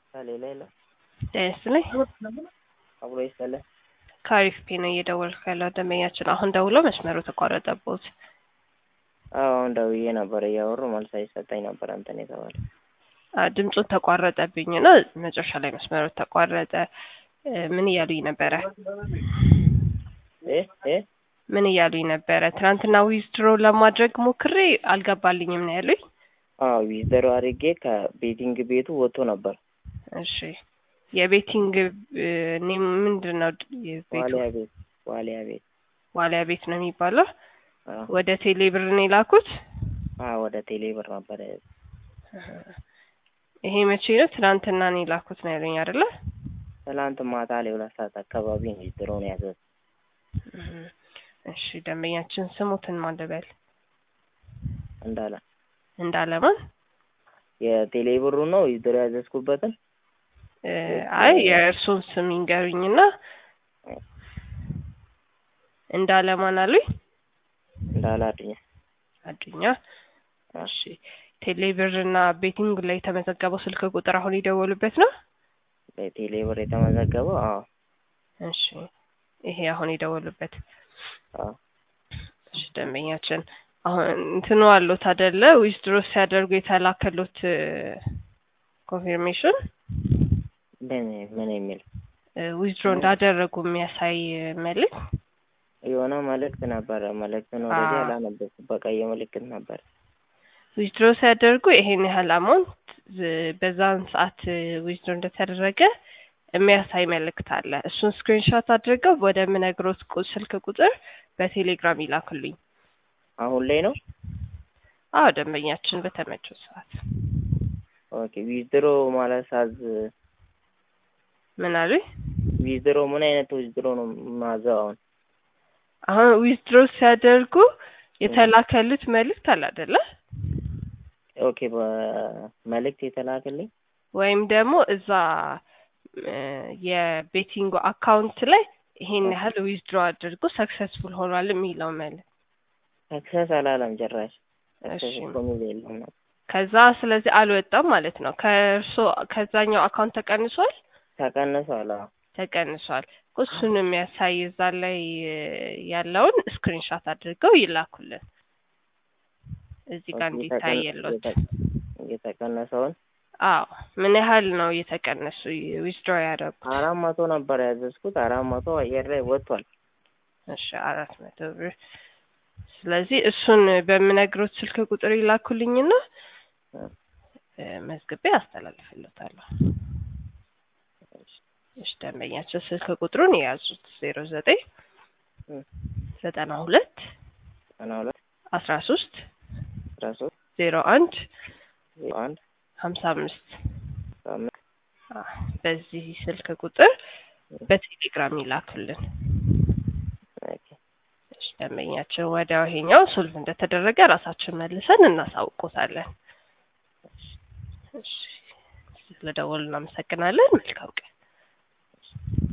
ከሌላ የለም። ጤና ይስጥልኝ። አብሮ ይስጥልኝ። ከአሪፍ ፔ ነው እየደወልኩ ያለው ደንበኛችን አሁን ደውሎ መስመሩ ተቋረጠቦት። አዎ አሁን ደውዬ ነበር እያወሩ መልስ አይሰጠኝ ነበር እንትን የተባለ ድምፁን ተቋረጠብኝ እና መጨረሻ ላይ መስመሩ ተቋረጠ። ምን እያሉኝ ነበረ? እ እ ምን እያሉኝ ነበረ? ትናንትና ዊዝድሮ ለማድረግ ሞክሬ አልገባልኝም ነው ያሉኝ። አዎ ዊዝድሮ አድርጌ ከቤቲንግ ቤቱ ወጥቶ ነበር። እሺ የቤቲንግ ኔም ምንድን ነው? የቤቱ ዋሊያ ቤት ዋሊያ ቤት ዋሊያ ቤት ነው የሚባለው። አዎ ወደ ቴሌ ብር ነው የላኩት። አዎ ወደ ቴሌ ብር ነበር። ይሄ መቼ ነው? ትናንትና ነው የላኩት ነው ያሉኝ አይደለ? ትናንት ማታ ላይ ሁለት ሰዓት አካባቢ ነው ዊዝድሮ ነው ያዘዝ እሺ ደንበኛችን ስሙትን ማን ልበል? እንዳለ እንዳለማን የቴሌ ብሩ ነው ዊዝድሮ ያዘዝኩበትን እ አይ የእርሱን ስም ይንገሩኝና እንዳለማን አሉኝ። እንዳለ አዱኛ አዱኛ እሺ ቴሌ ብር እና ቤቲንግ ላይ የተመዘገበው ስልክ ቁጥር አሁን የደወሉበት ነው? በቴሌ ብር የተመዘገበው አዎ እሺ ይሄ አሁን የደወሉበት አዎ እሺ ደንበኛችን አሁን እንትኑ አሉት አይደለ? ዊዝድሮ ሲያደርጉ የተላከሉት ኮንፊርሜሽን ምን ምን የሚል ዊዝድሮ እንዳደረጉ የሚያሳይ መልዕክት የሆነ መልእክት ነበረ። መልእክትን ወደዚህ አዎ። አላነበብኩም። በቀይ ምልክት ነበር። ዊዝድሮ ሲያደርጉ ይሄን ያህል አማውንት በዛን ሰዓት ዊዝድሮ እንደተደረገ የሚያሳይ መልእክት አለ። እሱን ስክሪንሾት አድርገው ወደ ምነግሮት ቁ- ስልክ ቁጥር በቴሌግራም ይላክልኝ። አሁን ላይ ነው። አዎ ደንበኛችን በተመቸው ሰዓት ኦኬ ዊዝድሮ ማለት ሳዝ ምን አሉኝ? ዊዝድሮ ምን አይነት ዊዝድሮ ነው ማዘው? አሁን አሁን ዊዝድሮ ሲያደርጉ የተላከሉት መልእክት አለ አይደለ? ኦኬ በመልእክት የተላከልኝ ወይም ደግሞ እዛ እ የቤቲንግ አካውንት ላይ ይሄን ያህል ዊዝድሮ አድርጎ ሰክሰስፉል ሆኗል የሚለው መልእክት ሰክሰስ አላለም ጭራሽ። ሰክሰስ እሺ። እኮ የሚል የለም ነው። ከዛ ስለዚህ አልወጣም ማለት ነው። ከእርሶ ከዛኛው አካውንት ተቀንሷል ተቀንሷል። አዎ ተቀንሷል። እሱን የሚያሳይ እዛ ላይ እ ያለውን ስክሪንሻት አድርገው ይላኩልን። እዚህ ጋር ኦኬ፣ እንዲታይ የተቀነ- የለውት። የተ- የተቀነሰውን አዎ ምን ያህል ነው እየተቀነሱ ዊዝድሮ ያደረጉት? አራት መቶ ነበር ያዘዝኩት። አራት መቶ አየር ላይ ወጥቷል። እሺ አራት መቶ ብር። ስለዚህ እሱን በምነግሮት ስልክ ቁጥር ይላኩልኝና እ መዝግቤ አስተላልፍለታለሁ። እሺ ደንበኛቸው ስልክ ቁጥሩን የያዙት ዜሮ ዘጠኝ እ ዘጠና ሁለት ዘጠና ሁለት አስራ ሶስት አስራ ሶስት ዜሮ አንድ ዜሮ አንድ ሀምሳ አምስት አምስት በዚህ ስልክ ቁጥር በቴሌግራም ይላኩልን። ኦኬ እሺ ደንበኛችን ወዲያው ይሄኛው ሶልቭ እንደተደረገ ራሳችን መልሰን እናሳውቆታለን። እሺ ስለደወሉ እናመሰግናለን። መልካም ቀን።